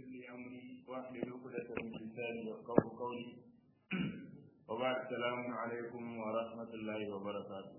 لي أمري واحلل عقدة من لساني يفقهوا قولي وبعد السلام عليكم ورحمة الله وبركاته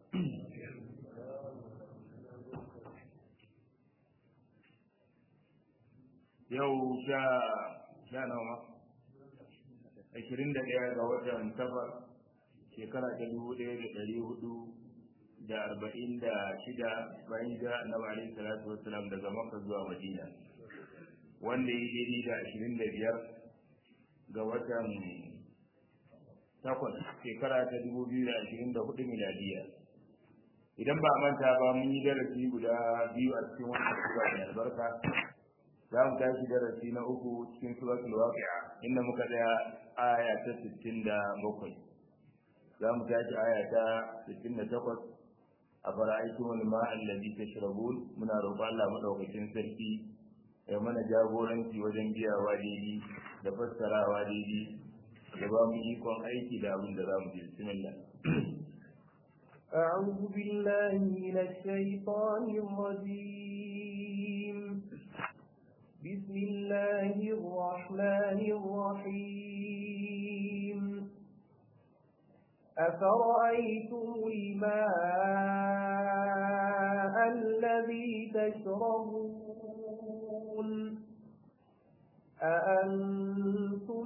yau sha sha nawa ashirin da ɗaya ga watan safar shekara ta dubu ɗaya da ɗari hudu da arba'in da shida bayan da annabi alaihi salatu wassalam daga makka zuwa madina wanda ya daidai da ashirin da biyar ga watan takwas shekara ta dubu biyu da ashirin da hudu miladiya idan ba manta ba mun yi darasi guda biyu a cikin wannan sura mai albarka za mu tashi darasi na uku cikin suratul waqi'a inda muka tsaya aya ta sittin da bakwai za mu tashi aya ta sittin da takwas a fara'aikin wani ma'an lalli ta shirabun muna roƙon Allah maɗaukacin sarki ya mana jagoranci wajen biyawa daidai da fassarawa daidai da ba mu ikon aiki da abin da za mu ji bismillah أعوذ بالله من الشيطان الرجيم بسم الله الرحمن الرحيم أفرأيتم الماء الذي تشربون أأنتم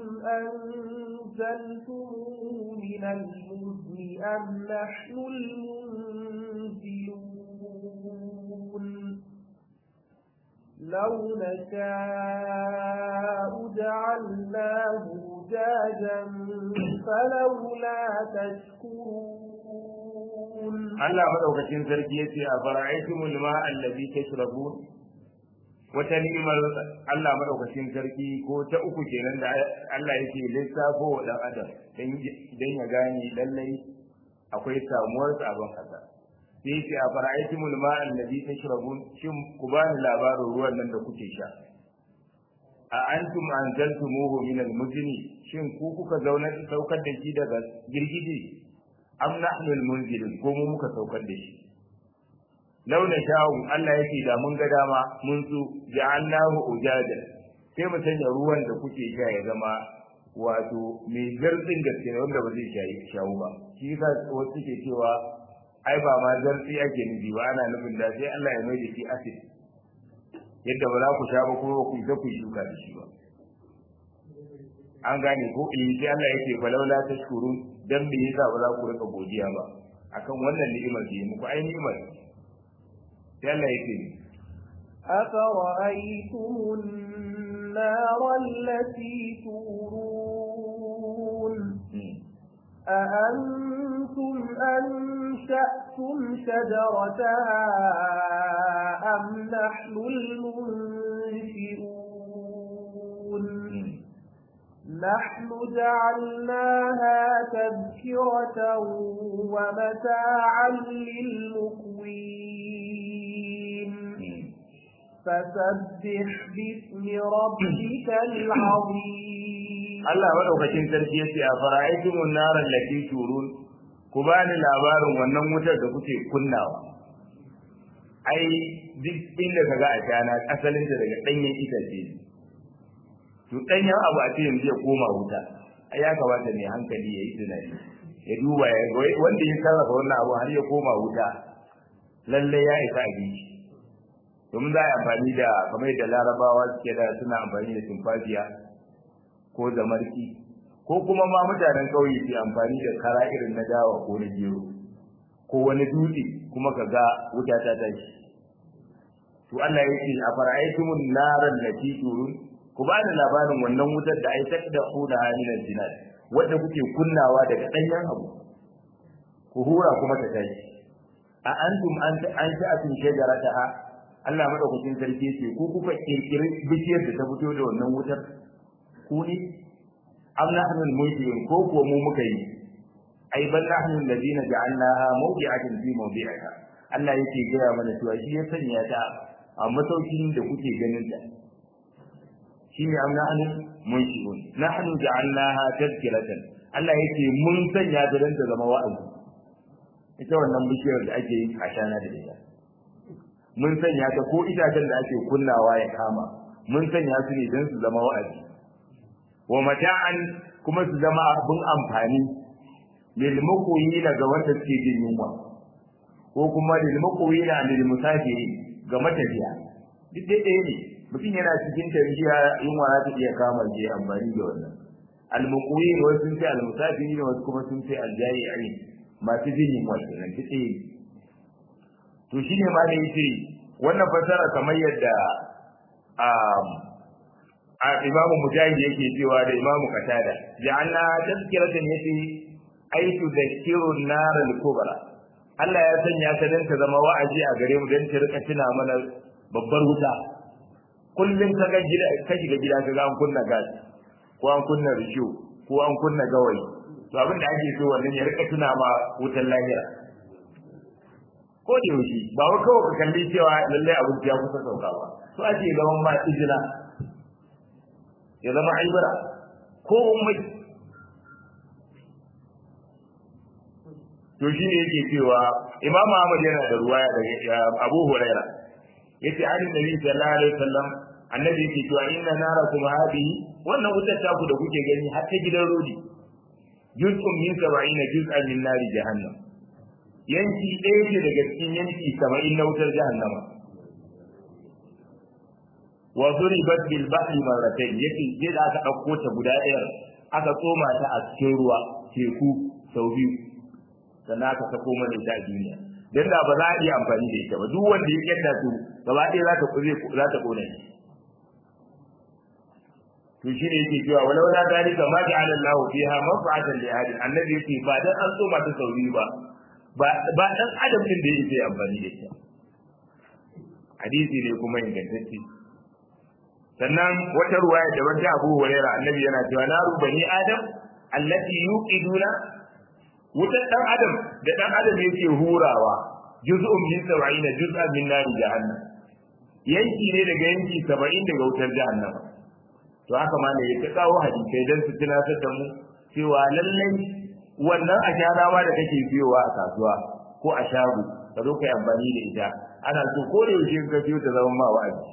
أنزلتموه من المزن أم نحن المنزلون لو نشاء جعلناه أجاجا فلولا تشكرون Allah madaukakin sarki yace a fara'aytumul ma'a allazi tashrabun wata ni'imar Allah madaukakin sarki ko ta uku kenan da Allah yake lissafo wa dan adam dan ya gane lallai akwai samuwar sabon kasa sai yace a fara'aytumul ma'a allazi tashrabun shin ku bani labarin ruwan nan da kuke sha a antum anzaltumuhu min al-muzni shin ku kuka zauna saukar da shi daga girgije am nahnu al-munzilun ko mu muka saukar da shi launa sha'u Allah yake da mun ga dama mun su ja'alnahu ujadan sai mu sanya ruwan da kuke sha ya zama wato mai zartsin gaske wanda ba zai shayi shawu ba shi yasa wasu suke cewa ai ba ma zartsi ake nufi ba ana nufin da sai Allah ya mai da shi acid yadda ba za ku sha ba kuma ku ta ku shuka da shi ba an gane ko in sai Allah yake falaula tashkurun dan me yasa ba za ku rika godiya ba akan wannan ni'imar da muku ai ni'imar sai Allah yake أفرأيتم النار التي تورون أأنتم أنشأتم شجرتها أم نحن المنشئون نحن جعلناها تذكرة ومتاعا للمقوين فسبح باسم ربك العظيم Allah madaukakin sarki yace a fara'aytumun nar allati turun ku bani labarin wannan wutar da kuke kunnawa ai duk inda kaga a shana asalin ta daga danyen itace to danyen abu a ce yanzu ya koma wuta ai ya kamata ne hankali yayi tunani ya duba ya wanda ya sarrafa wannan abu har ya koma wuta lalle ya isa a bishi domin za a yi amfani da kamar da larabawa suke da suna amfani da tumfafiya ko zamarki ko kuma ma mutanen ƙauye su amfani da kara irin na dawa ko na gero ko wani dutse kuma ka ga wuta ta tashi to Allah ya ce a fara'aitumun naran lati turun ku ba da labarin wannan wutar da ai da huna hamilan jinan wanda kuke kunnawa daga danyen abu ku hura kuma ta tashi a antum an an sha'atun shajarataha Allah madaukakin sarki ce ku kuka kirkiri bishiyar da ta fito da wannan wutar ku ne am nahnu al-mulkiyun ko ko mu muka yi ai bal nahnu alladhina ja'alnaha mawdi'atan fi mawdi'iha Allah yake gaya mana cewa shi ya sanya ta a masaukin da kuke ganin ta shine am nahnu mulkiyun nahnu ja'alnaha tadhkiratan Allah yake mun sanya ta dan ta zama wa'azi ita wannan bishiyar da ake yi a shana da ita mun sanya ta ko itacen da ake kunnawa ya kama mun sanya su ne don su zama wa'azi wa mata'an kuma su zama abin amfani lil muqwina ga wanda suke jin yunwa ko kuma lil muqwina lil musafiri ga matafiya duk dai ɗaya ne mutum yana cikin tafiya yunwa za ta iya kama je amfani da wannan al muqwin wasu sun ce al musafiri wasu kuma sun ce al jari'in masu jin yunwa kenan duk ɗaya ne to shine ma da yace wannan fasara kamar yadda a imamu mujahid yake cewa da imamu katada ja'alna tazkiratan yace ay tudhkiru an-nar al-kubra Allah ya sanya ta dan ta zama wa'azi a gare mu dan ta rika tuna mana babbar wuta kullum ka ga gida ka shiga gida ka ga an kunna gas ko an kunna risho ko an kunna gawayi to abin da ake so wannan ya rika tuna ma wutan lahira ko da yaushe ba wai kawai ka kalli cewa lalle abin ya kusa sauka ba so ake zaman ma izina ya zama aibara ko mai to shi ne yake cewa imam Ahmad yana da ruwaya daga Abu Huraira yace an nabi sallallahu alaihi wasallam annabi yake cewa inna narakum hadihi wannan wutar ta ku da kuke gani har ta gidan rodi juz'un min 70 juz'an min nari jahannam yanki ɗaya ce daga cikin yanki 70 na wutar jahannama wa duribat bil bahri marratayn yake je da aka dauko ta guda ɗaya aka tsoma ta a cikin ruwa teku sau biyu sannan aka sako mana ita a duniya dan da ba za a iya amfani da ita ba duk wanda ya kyanda su gaba ɗaya za ta kure za ta kone shi to shi ne yake cewa walau la dalika ma ja'ala Allahu fiha maf'atan li ahadin annabi yake ba dan an tsoma ta sau biyu ba ba dan adam din da yake amfani da ita hadisi ne kuma ingantacce sannan wata ruwaya da wata Abu Hurairah annabi yana cewa naru bani adam allati yuqiduna wutar dan adam da dan adam yake hurawa juz'un min 70 juz'an min nar jahannam yanki ne daga yanki 70 daga wutar jahannam to haka ma ne ya ta kawo hadisai dan su tunatar da mu cewa lallai wannan ashara ma da kake biyowa a kasuwa ko a shago ka zo kai amfani da ita ana so ko da yaushe ka biyo ta zama ma wa'azi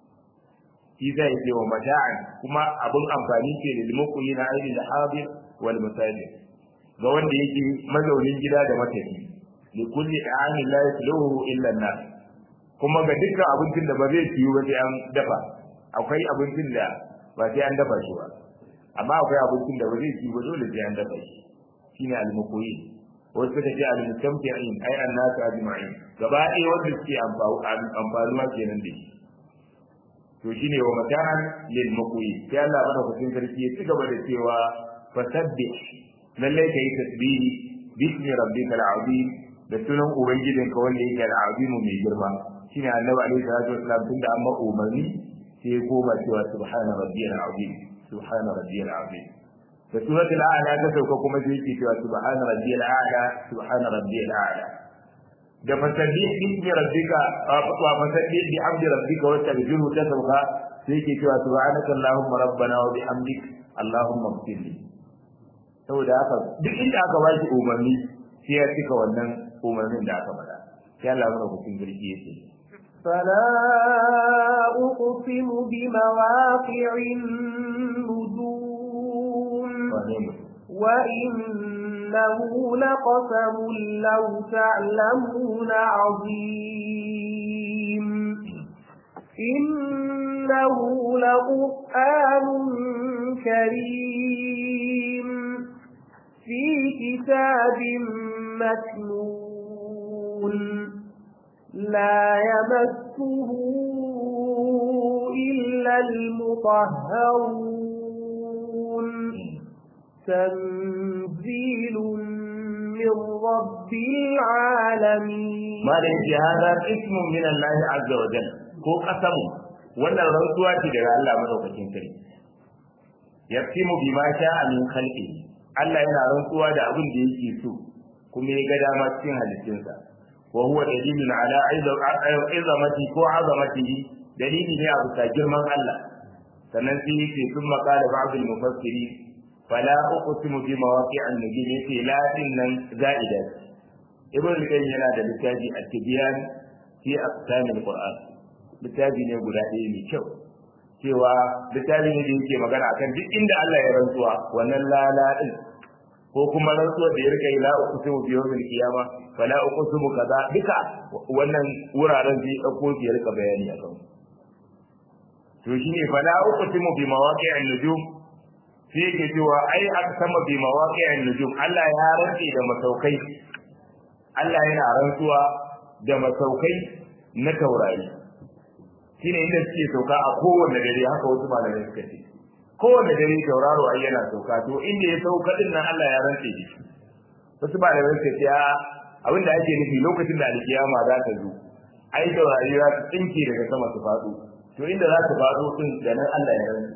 shi zai ce wa mata'an kuma abun amfani ce da limukuyi na ainihin da habir wal musafir ga wanda yake mazaunin gida da matafi li kulli da'amin la yatluhu illa an kuma ga dukkan abincin da ba zai ciyu ba sai an dafa akwai abincin da ba sai an dafa shi ba amma akwai abincin da ba zai ciyu ba dole sai an dafa shi shine al-muqoyi wasu suka ce al-mustamti'in ai an-nasu ajma'in gaba ɗaya wanda suke amfanuwa kenan da shi to shine wa matahan lil muqoyi sai Allah madaukakin sarki ya ci gaba da cewa fasabbih lallai ka yi tasbihi bismi rabbika al-azim da sunan ubangijinka wanda yake al-azim mai girma shine annabi alaihi salatu wasallam tunda an ma umarni sai ya koma cewa subhana rabbiyal azim subhana rabbiyal azim da suratul a'la ta sauka kuma sai yake cewa subhana rabbiyal a'la subhana rabbiyal a'la da fasabbih bismi rabbika wa fasabbih bi hamdi rabbika wa taghfiru ta sauka sai yake cewa subhanaka allahumma rabbana wa bihamdik allahumma ighfirli saboda haka duk inda aka ba shi umarni sai ya cika wannan umarnin da aka faɗa sai Allah mana hukun girki yake فلا أقسم بمواقع النجوم وإنه لقسم لو تعلمون عظيم إنه لقرآن كريم في كتاب مكنون لا يمسه إلا المطهرون تنزيل من رب العالمين ما ليس هذا اسم من الله عز وجل ko kasamu wannan rantsuwa ce daga Allah madaukakin sarki yaqsimu bima sha'a min khalqihi Allah yana rantsuwa da abin da yake so kuma ya ga dama cikin halittunsa wa huwa dalilun ala izamati ko azamatihi dalili ne a bisa girman Allah sannan sai yake sun makala ba'd al-mufassiri fala uqsimu bi mawaqi'an nujum yace la nan za'ida ibn al-qayyim yana da littafi at-tibyan fi aqsam al-qur'an littafi ne guda ɗaya mai kyau cewa littafin ne da yake magana akan duk inda Allah ya rantsuwa wannan lala din ko kuma rantsuwa da ya rika yi la uqsimu bi yawmil qiyama fala uqsimu kaza duka wannan wuraren zai dauko shi ya rika bayani akan to shine fala uqsimu bi mawaqi'in nujum sai yake cewa ai aqsama bi mawaqi'in nujum Allah ya rantsi da masaukai Allah yana rantsuwa da masaukai na taurari shine inda suke sauka a kowanne dare haka wasu malamai suka ce kowanne dare tauraro ai yana sauka to inda ya sauka din nan Allah ya rantse shi wasu malamai suka ce abin da ake nufi lokacin da alkiyama za ta zo ai taurari za su tsinke daga sama su faɗo to inda za su faɗo din da nan Allah ya rantse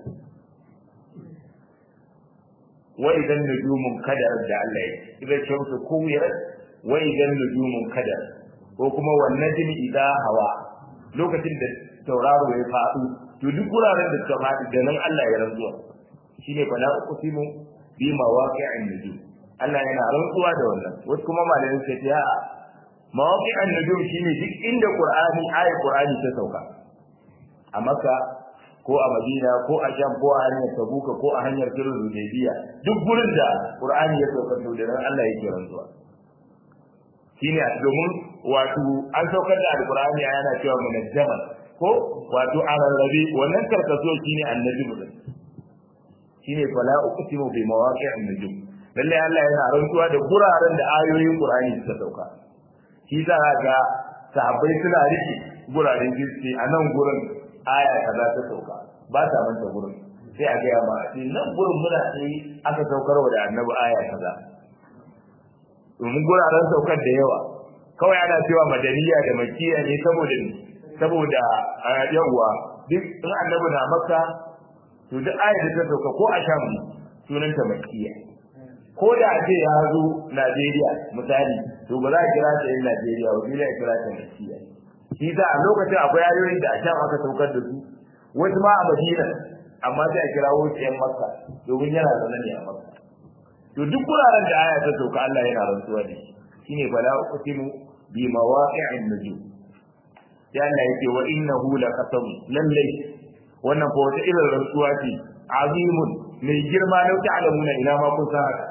wa idan nujumun kadar da Allah ya idan shamsu kuwirat wa idan nujumun kadar ko kuma wan najmi idha hawa lokacin da tauraro ya faɗo to duk wuraren da suka faɗi da nan Allah ya rantsuwa shine fala uqsimu bi mawaqi'in nujum Allah yana rantsuwa da wannan wasu kuma malamin sai ya mawaqi'in nujum shine duk inda Qur'ani ayat Qur'ani ta sauka a Makka ko a Madina ko a Sham ko a hanyar Tabuka ko a hanyar Sulhul Hudaybiya duk gurin da Qur'ani ya sauka to da nan Allah yake rantsuwa shine domin wato an saukar da Al-Qur'ani yana cewa munajjaman ko wato a rarrabe wannan karkaso shine annabi mutum shine fala uqsimu bi mawaqi'in nujum lalle Allah yana rantsuwa da guraren da ayoyin Qur'ani suka sauka shi za ga sahabbai suna rike guraren jinsi a nan gurin aya kaza ta sauka ba ta manta gurin sai a gaya ma a nan gurin muna sai aka saukar da annabi aya kaza domin guraren saukar da yawa kawai ana cewa madaniya da makiya ne saboda ne saboda yawwa duk in annabi na makka to duk ayar da ta sauka ko a sham sunanta makkiya ko da a ce ya zo Najeriya misali to ba za a kira ta yin Najeriya ba sai a kira ta makkiya shi za a lokacin akwai ayoyin da a sham aka saukar da su wasu ma a Madina amma sai a kira wasu yan makka domin yana zaune ne a makka to duk wuraren da aya ta sauka Allah yana rantsuwa da shi shine fala uqsimu bi mawaqi'in nujum sai Allah yake wa innahu laqasam lallai wannan fa wata irin rantsuwa ce azimun mai girma lau ta'lamuna ina ma kun san haka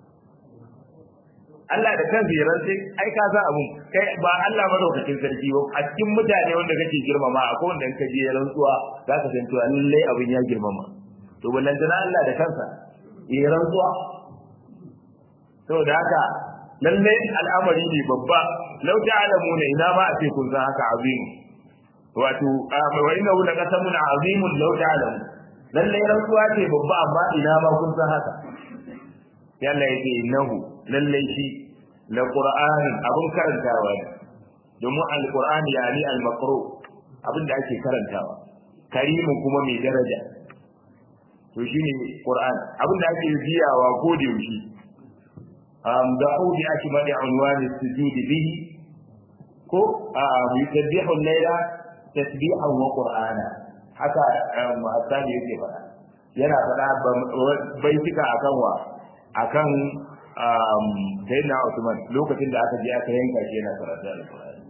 Allah da kansa ya rantsi ai ka san abun kai ba Allah madaukakin sarki ba a cikin mutane wanda kake girmama akwai wanda in ka je rantsuwa za ka san cewa lallai abin ya girmama to ballan Allah da kansa ya rantsuwa saboda haka lallai al'amari ne babba lau ta'lamuna ina ma a ce kun san haka azim wato wa inna hu laqasamun azimun law ta'lam lallai rantsuwa ce babba amma ina ma kun san haka yalla yake innahu lallai shi la qur'anin abun karantawa ne domin alqur'ani yani almaqru abin da ake karantawa karimin kuma mai daraja to shine qur'an abin da ake biyawa ko da yaushe am da'u bi akmali unwani sujud bihi ko yusabbihu al-layla tasbihan wa qur'ana haka muhassani yake faɗa yana faɗa baitika akan wa akan sayyidina Usman lokacin da aka je aka yanka shi yana karatu al-Qur'ani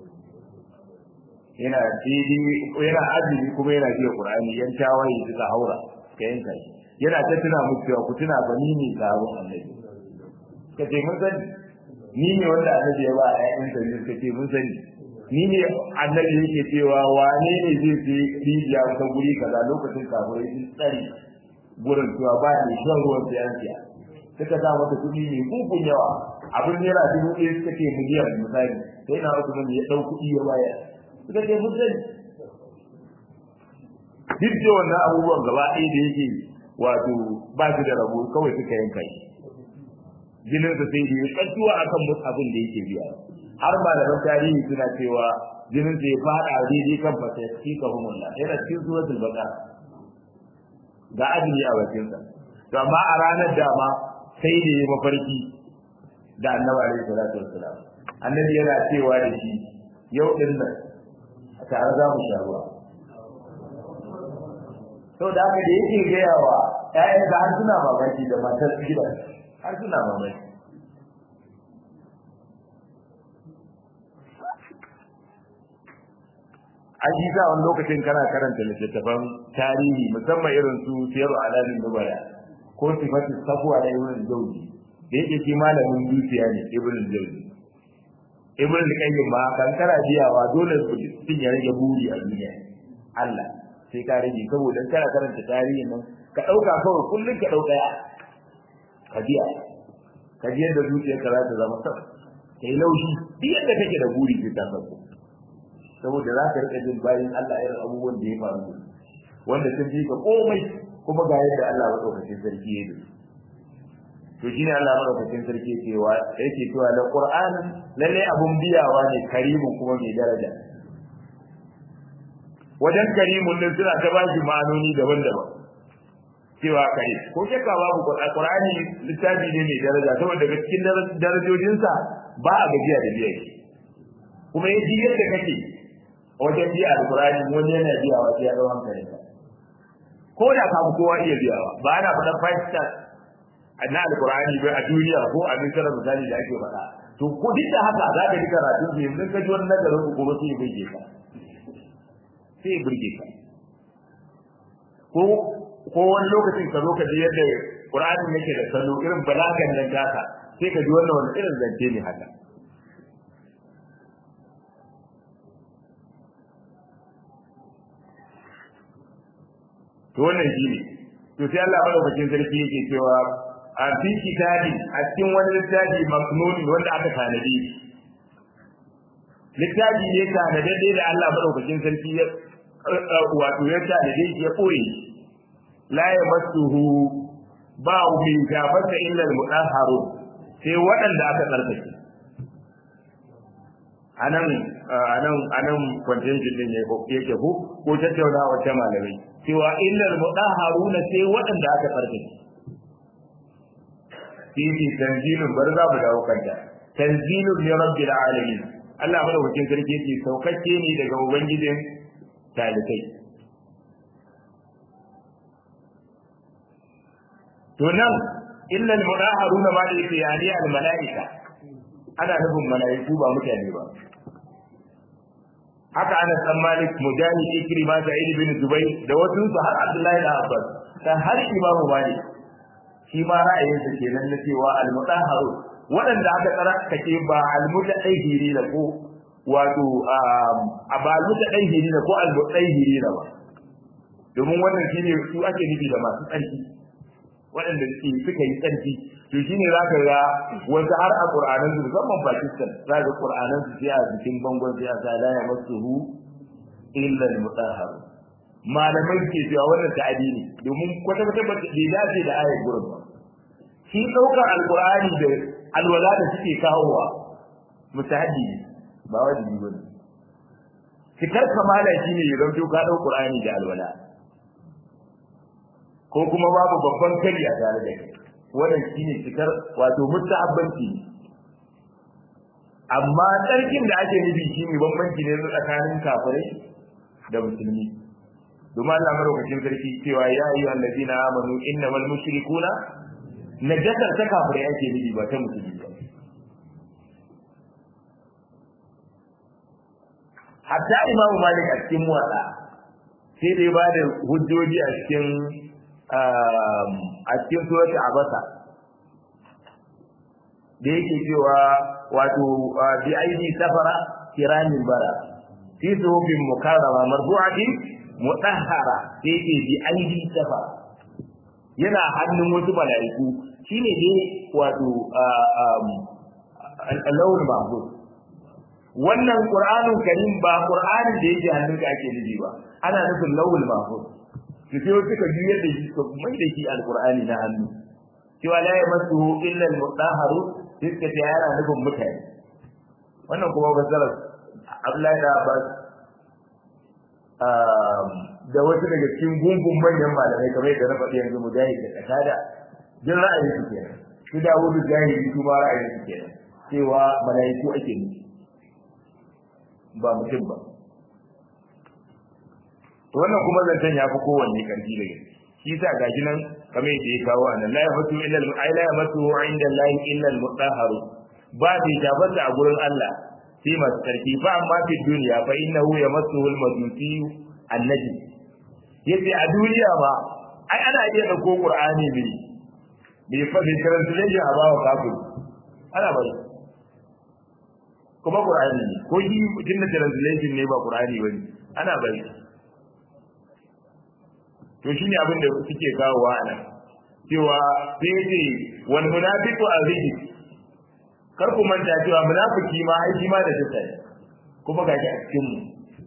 yana didi yana azumi kuma yana jiya Qur'ani yan tawaye suka haura ka yanka shi yana ta tuna muku cewa ku tuna ba ni ne sabon annabi ka ce mun sani ni ne wanda annabi ya ba a ƴaƴan sa ne ka ce mun sani ni ne annabi yake cewa wane ne zai je rijiya ta guri kaza lokacin kafirai sun tsari gurin cewa ba ne shan ruwan siyansiya suka sa mata kuɗi mai kukun yawa abin naira dubu ɗaya suka ce miliyan misali sai na wasu mun ya ɗau kuɗi ya bayar suka ce mun sani duk da wannan abubuwan gaba ɗaya da yake wato ba su da rabo kawai suka yanka shi jinin sa sai da ya tsantuwa akan musu abin da yake biya har malaman tarihi suna cewa jinin sa ya fada daidai kan fata ya ci ka humulla yana cikin suratul baqara ga azumi a bakin sa to amma a ranar dama sai da ya mafarki da annabi alaihi salatu wassalam annabi yana cewa da shi yau din nan a tare za mu sha ruwa to da haka da yake gaya wa ƴaƴan da har suna mamaki da matar gidan har suna mamaki an yi sa wani lokacin kana karanta littattafan tarihi musamman irin su siyaru alamin nubala ko sifatin safuwa da ibn jawzi da yake shi malamin dukiya ne ibn jawzi ibn qayyim ma kan kara biyawa dole mutum ya rage buri a duniya Allah sai ka rage saboda kana karanta tarihin nan ka dauka kawai kullun ka dauka ya ka biya ka ji yadda zuciyarka za ta zama sab kai laushi duk yadda kake da buri sai ta sauko saboda za ka rika jin bayan Allah irin abubuwan da ya faru wanda sun fi ka komai kuma ga yadda Allah madaukakin sarki ya yi to shine Allah madaukakin sarki cewa yake cewa da Qur'an lalle abun biyawa ne karimu kuma mai daraja wajen karimun din suna ta bashi ma'anoni daban-daban cewa kai ko shakka babu Qur'ani littafi ne mai daraja saboda daga cikin darajojinsa ba a gajiya da biya shi kuma ya ji yadda kake wajen biya alqur'ani wani yana biyawa sai ya dau hankalinka ko da ka kowa iya biyawa ba ana faɗan five stars na alqur'ani bai a duniya ko a misira misali da ake faɗa to ko duk da haka za ka ji karatu ne yanzu ka ji wani nazarin ku kuma sai ya burge ka sai ya burge ka ko ko wani lokacin ka zo ka ji yadda qur'ani yake da salo irin balagan nan taka sai ka ji wannan wani irin zance ne haka to wannan shi ne to sai Allah madaukakin sarki yake cewa a fi kitabi a cikin wani littafi maknuni wanda aka tanadi littafi ne tanadadde da Allah madaukakin sarki ya wato ya tanade shi ya koyi la yamassuhu ba min gafata illa al-mudahharu sai waɗanda aka tsarkake anan anan anan contention din yake ko ko tattaunawa ta malamai cewa illal mudahharuna sai waɗanda aka tsarkake fihi tanzilun bar za mu dawo kanta tanzilun min rabbil alamin Allah madaukakin sarki yake saukakke ne daga ubangijin talikai to nan illal mudahharuna ma da yake yani al malaika ana nufin malaiku ba mutane ba haka ana san malik mujahid ikrima da ibn zubayr da wasu su har abdullahi da abbas da har imam malik shi ma ra'ayinsa kenan na cewa al-mutahharu waɗanda aka tsara kake ba al-mutahhiri da ko wato a ba al-mutahhiri da ko al-mutahhiri da ba domin wannan shine su ake nufi da masu tsarki waɗanda suka yi tsarki to shine zaka ga wasu har a Qur'anin su musamman Pakistan zaka ga Qur'anin su sai a cikin bangon sai a sa la yamassuhu illa al-mutahhar malamai ke cewa wannan ta'adi ne domin kwata kwata ba bai dace da ayar gurin ba shi daukar alqur'ani da alwala da suke kawowa mutahaddi ba wajibi bane cikar kamala shine ya zanto ka dau qur'ani da alwala ko kuma babu babban kari a tare da kai wannan shine cikar wato mustahabbanci amma tsarkin da ake nufi shine bambanci ne tsakanin kafirai da musulmi domin Allah madaukakin sarki cewa ya yi allazina amanu innamal mushrikuna najasar ta kafirai ake nufi ba ta musulmi ba hatta imamu malik a cikin muwaɗa sai dai ba da hujjoji a cikin a cikin surati abasa da yake cewa wato bi aidi safara kiramin bara fi suhufin mukarrama marfu'atin mudahhara sai yake bi aidi safara yana hannun wasu malaiku shine dai wato al-lawul mahfuz wannan qur'anun karim ba qur'anin da yake hannunka ake nufi ba ana nufin lawul mahfuz su sai suka juyar da shi suka mai da shi alqur'ani na hannu cewa la yamassuhu illa al-mutahharu suka ce yana nufin mutane wannan kuma fasarar Abdullahi da Abbas da wasu daga cikin gungun manyan malamai kamar yadda na faɗi yanzu mujahid da kasada jin ra'ayin su kenan su Dawudu jahili su ma ra'ayin su kenan cewa malaiku ake nufi ba mutum ba to wannan kuma zancen ya fi kowanne karfi da gaske shi yasa gashi nan kamar yadda ya kawo anan la yamatu illa al ay la yamatu inda Allah illa al mutahharu ba bai tabbata a gurin Allah sai masu tsarki fa amma fi duniya fa innahu yamassuhu al-majusi annabi yace a duniya ba ai ana iya dauko qur'ani ne bai fa bai translation a bawa kafin ana bari kuma qur'ani ne ko shi mutum da translation ne ba qur'ani bane ana bari to shine abin da suke kawowa a nan cewa sai ce wal munafiqu azidi kar ku manta cewa munafiki ma ai shi ma da tsaya kuma gashi a cikin mu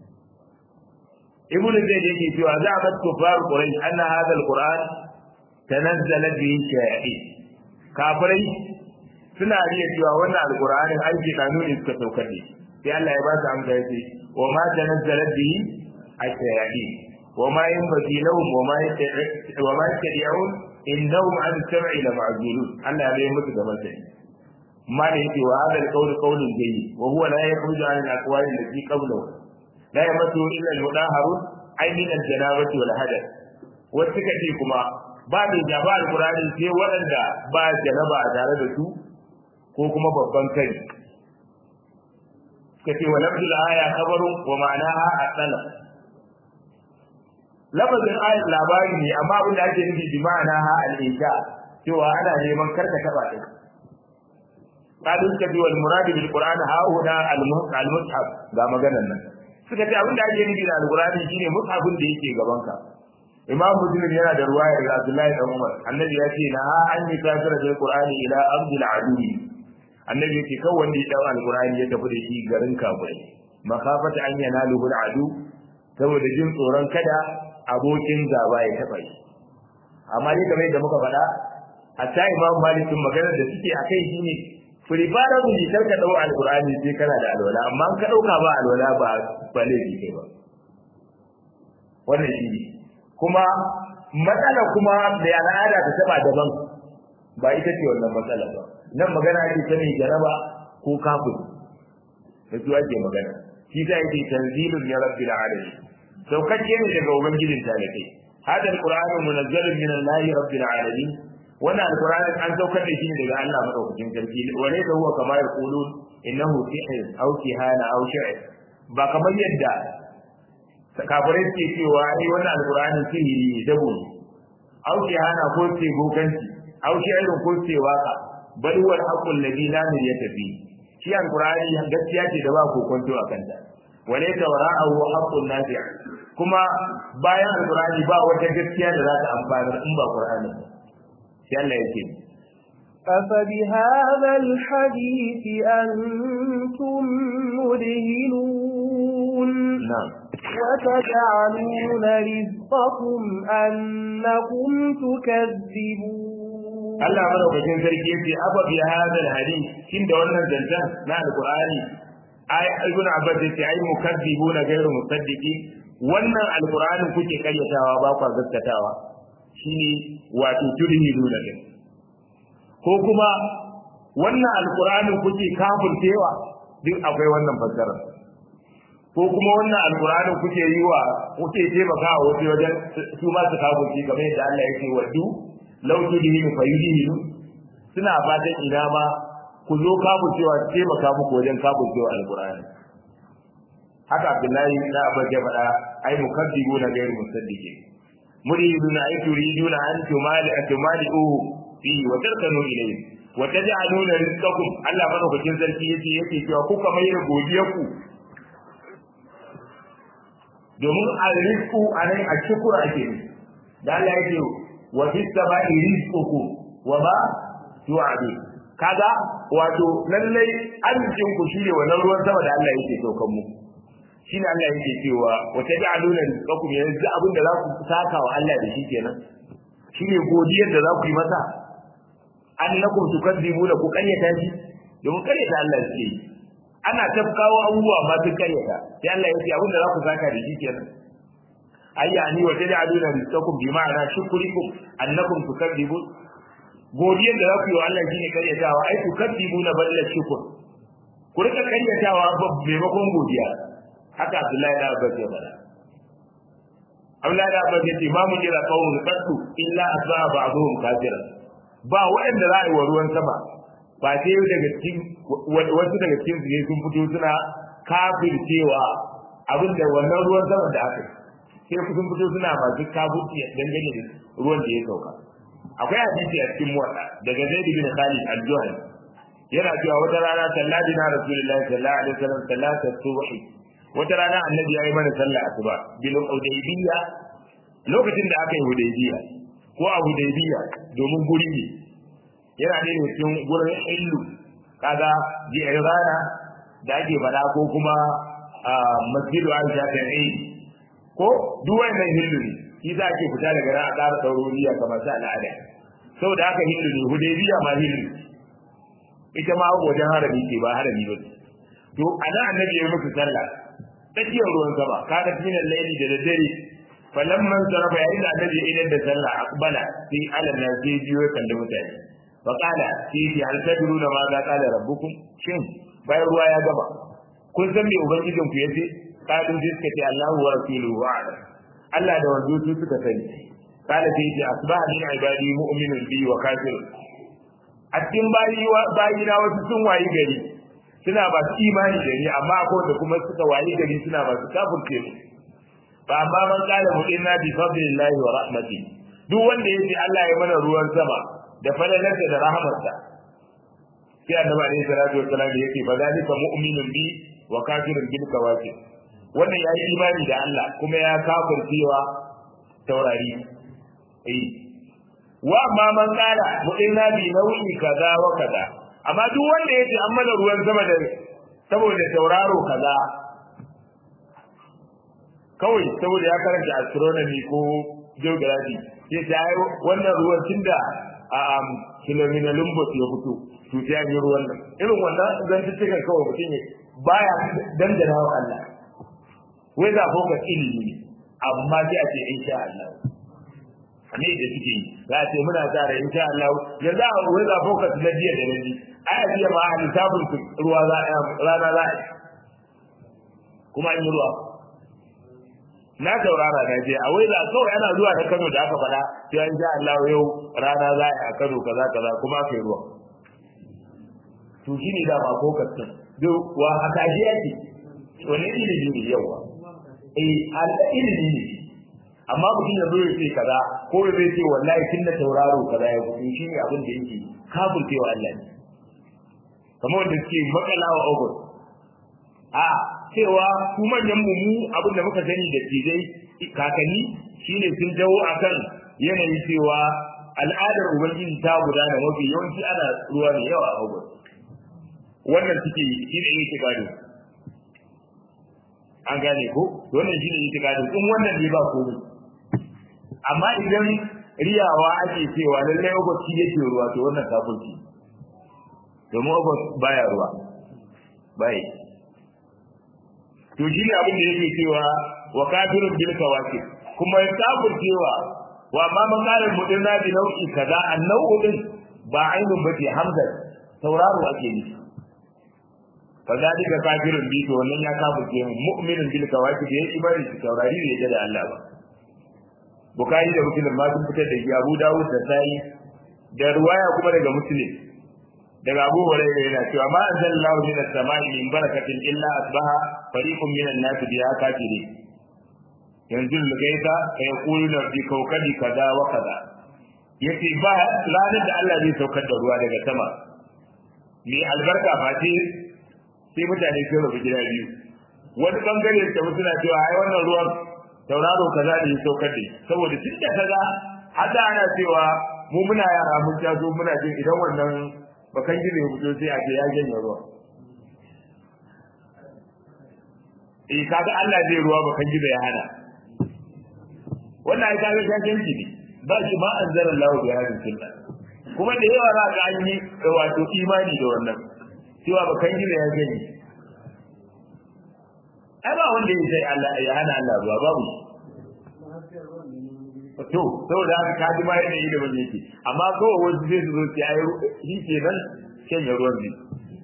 ibnu zaid yake cewa za a mat kufar quraish anna hadha alquran tanazzala bihi shaya'i kafirai suna riya cewa wannan alqur'anin ai ke kanu ne suka saukar ne sai Allah ya ba su amsa yace wa ma tanazzala bihi ash-shaya'i wa ma yanbaghi lahum wa ma wa ma yastati'un innahum an sam'i la ma'zulun Allah ya yi musu da masani ما يأتي وهذا القول قول جيد وهو لا يخرج عن الأقوال التي قبله لا يمسه إلا المطهرون أي من الجنابة والحدث والسكتي كما بعد جابا القرآن sai waɗanda ba janaba a tare da su ko kuma babban kai kace wa lafzul aya khabarun wa ma'anaha at-talab lafazin ayat labari ne amma abin da ake nufi bi ma'anaha al-insha cewa ana neman karka taba ta قالوا كذي والمراد بالقران ها هنا المصحف ga maganar nan suka ce abin da ake nufi da alqurani shine mushafin da yake gaban ka imam muslim yana da ruwaya daga abdullahi dan umar annabi ya ce na an yi kafira da alqurani ila abdul adui annabi yake kawai wanda ya dawo alqurani ya tafi da shi garin kafirai makafata an yanalu bil adu saboda jin tsoron kada abokin gaba ya taba shi amma dai kamar yadda muka faɗa hatta imam malik maganar da suke akai shine firifara mu kar ka dau alqur'ani sai kana da alwala amma an ka dauka ba alwala ba ba laifi kai ba wannan shi ne kuma matsala kuma da al'ada ta taba daban ba ita ce wannan matsala ba nan magana ake ta mai jaraba ko kafin da su ake magana shi ta yake tanzilun ya rabbil alamin saukacce ne daga ubangijin talakai hada alqur'anu munazzalun min allahi rabbil alamin wannan alqur'ani an saukar da shi daga Allah madaukakin sarki wale da huwa kamar yaqulun innahu sihr aw kihana aw shi'r ba kamar yadda kafirai suke cewa ai wannan alqur'ani sihiri ne dabo ne aw kihana ko ce bokanci aw shi'r ko ce waka bal huwa al-haqqul ladhi la miryata fi shi alqur'ani gaskiya ce da ba ko kwanto a kanta wale ta wara'ahu haqqun nafi' kuma bayan alqur'ani ba wata gaskiya da za ta amfana in ba qur'ani ba sai Allah yake أفبهذا الحديث أنتم مدهنون نعم وتجعلون رزقكم أنكم تكذبون Allah madaukakin sarki yace afa bi hadha alhadith kin da wannan zancan na alqur'ani ai ibn abbas yace ai mukazzibuna ghayru musaddiqi wannan alqur'anin kuke karyatawa ba ku gaskatawa shine wato turhiduna din ko kuma wannan alqur'anin kuke kafircewa duk akwai wannan fassara ko kuma wannan alqur'anin kuke yi wa kuke taimakawa wasu wajen su ma su kafirci kamar yadda Allah yake wadu law tudhinu fayudhinu suna fatan ina ma ku zo kafircewa taimaka muku wajen kafircewa alqur'ani haka Abdullahi da Abbas ya faɗa ai mukaddibuna ghayr musaddiqin muriduna ay turiduna an tumali atumali'uhu fi wa tarkanu ilayhi wa taj'aluna rizqakum Allah madaukakin sarki yace yake cewa kuka mai da godiyarku domin al-rizqu anan a shukr ake ne da Allah yake wa fis sama'i rizqukum wa ma tu'adu kaga wato lallai arzikin ku shine wannan ruwan sama da Allah yake saukan mu shine Allah yake cewa wa taj'aluna rizqakum yanzu abin da za ku saka wa Allah da shi kenan shine godiyar da za ku yi masa annakum tukadzibuna ku karyata shi domin karyata Allah ce ana tafkawo abubuwa ma su karyata sai Allah ya ce abin da za ku saka da shi kenan ayya ni wa taj'aluna rizqakum bi ma'ana shukrikum annakum tukadzibun godiyar da za ku yi wa Allah shine karyatawa ai tukadzibuna balla shukr ku rika karyatawa maimakon godiya haka Abdullahi da Abbas ya faɗa Abdullahi da Abbas ya ce ma mu jira qawmun qattu illa asbaha ba'dhum kafiran ba waɗanda za a yi wa ruwan sama ba sai daga cikin wasu daga cikin su ne sun fito suna kafircewa abin da wannan ruwan sama da aka sai sun fito suna masu kafirci dangane da ruwan da ya sauka akwai hadisi a cikin muwatta daga zaid bin khalid al-juhani yana cewa wata rana salladi na rasulullahi sallallahu alaihi wasallam sallata subhi wata rana annabi ya yi mana sallah asuba bil hudaybiya lokacin da aka yi hudaybiya ko a hudaybiya domin guri ne yana ne cikin gurin illu kaga jirana da ake fada ko kuma masjidu aisha ta yi ko duk wannan hillu ne shi za ke fita daga nan a ƙara sauroriya kamar sa al'ada saboda haka hillu ne hudaybiya ma hillu ita ma wajen harami ce ba harami ba to ana annabi ya muku sallah tsakiyar ruwan sama kaga cikin laili da daddare falamman sarafa yayin da annabi idan da sallah akbala sai alal na sai biyo kan da mutane fa qala sai fi hal tadruna ma za qala rabbukum shin bayan ruwa ya gaba kun san me ubangijin ku yace kadin sai suka ce Allahu wa rasuluhu a'lam Allah da wanzu su suka sani qala sai ce asbaha min ibadi mu'minun bi wa kafirun a cikin bayi na wasu sun wayi gari suna ba su imani da ni amma akwai da kuma suka wayi gari suna ba su kafirce mu fa amma man qala mu inna bi fadlillahi wa rahmati duk wanda yace Allah ya mana ruwan sama da falalarsa da rahmarsa sai annabi alaihi salatu wassalam yake fa zalika mu'minun bi wa kafirun bil kawakib wannan yayi imani da Allah kuma ya kafircewa taurari eh wa amma man qala mu inna bi nau'i kaza wa kaza amma duk wanda yace an mana ruwan sama da saboda tauraro kaza kawai saboda ya karanta astronomy ko geography sai ta yi wannan ruwan tunda a um, kilomina lumbus ya fito to sai an yi ruwan nan irin wannan zan cikin kawai mutum ne baya dangana wa Allah wai za focus ilimi ne amma sai a ce insha Allah ne da suke yi za a ce muna sa da insha Allah yanzu a wai za focus na jiya da na ji ai a jiya ma a lissafin ruwa za a rana za a yi kuma an yi ruwa na saurara na je a wai za kawai ana zuwa da Kano da aka faɗa sai an sha Allah yau rana za a yi a Kano kaza kaza kuma aka yi ruwa to shine da ba focus din duk wa haka ji yake wani ilimi ne yawa eh al ilimi ne amma mutum ya zo ya ce kaza ko ya zai ce wallahi tun da tauraro kaza ya fito shi ne abin da yake kafircewa Allah ne kamar wanda suke makalawa ogun a cewa su manyan mu mu abin da muka sani da tijai kakanni shine sun dawo akan yanayi cewa al'adar ubangiji ta gudana mafi yawanci ana ruwa mai yawa a ogun wannan suke shi ne yake gado an gane ko wannan shi ne yake gado in wannan ne ba komai amma idan riyawa ake cewa lallai ogos shi yake ruwa to wannan kafirci domin ogos baya ruwa bai to shi ne abin da yake cewa wa kafirun bil kawakib kuma ya kafircewa wa amma makalar mutum na bi nau'i kaza an nau'u din ba ainun bace hamza sauraro ake nufi fadalika kafirun bi to wannan ya kafirce mu'minun bil kawakib yayi imani da taurari ne da Allah ba Bukhari da Muslim ma sun fitar da shi Abu Dawud da Sa'i da ruwaya kuma daga Muslim daga Abu Hurairah yana cewa ma anzalallahu min as-sama'i min barakatin illa asbaha fariqun min an-nas biha kafirin yanzu lugaita fa yaquluna bi kawkabi kaza wa kaza yace ba ranar da Allah zai saukar da ruwa daga sama mai albarka fati sai mutane sun rubu gida biyu wani bangare da suna cewa ai wannan ruwan tauraro kaza da ya saukar da saboda tun da kaza hada ana cewa mu muna yara mun taso muna jin idan wannan bakan gida ya fito sai a ce ya janye ruwa eh kaga Allah zai ruwa bakan gida ya hana wannan ai kaga shakenci ne ba shi ma anzara Allah bi hadin sunna kuma da yawa za ka an yi wato imani da wannan cewa bakan gida ya janye ai ba wanda ya sai Allah ya hana Allah ruwa babu to saboda haka ka ji ma yadda yi da ban yake amma kawai wasu zai zo su yi shi ke nan shanye ruwan ne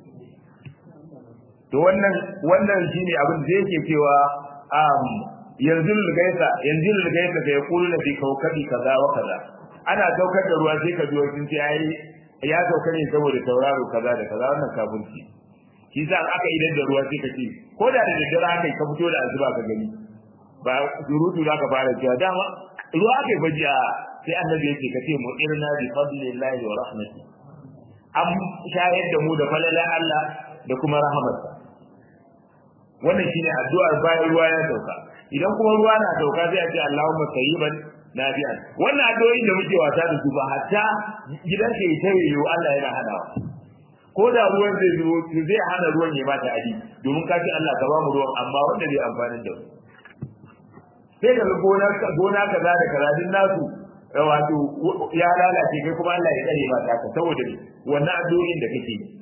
to wannan wannan shine abin da yake cewa um yanzu lugaisa yanzu lugaisa da ya kulu na bi kaukabi kaza wa kaza ana saukar da ruwa sai ka ji wasu sai ai ya sauka ne saboda tauraro kaza da kaza wannan kafirci shi sa aka idan da ruwa sai ka ce ko da da daddare aka ka fito da azuba ka gani ba surutu za ka fara cewa dama ruwa aka baji a sai annabi yake ka ce mu'irna bi fadlillahi wa rahmati an shayar da mu da falalan Allah da kuma rahamarsa wannan shine addu'ar bayan ruwa ya sauka idan kuma ruwa na sauka sai a ce Allahumma tayyiban nafi'an wannan addu'o'in da muke wasa da su ba hatta gidan ka yi tawayo Allah yana hadawa ko da ruwan zai zo zai hana ruwan ya bata adi domin ka ce Allah ka ba mu ruwan amma wanda zai amfani da mu sai ka gona gona kaza da kaza din nasu wato ya lalace kai kuma Allah ya tsare ba ta saboda wannan addu'o'in da kake yi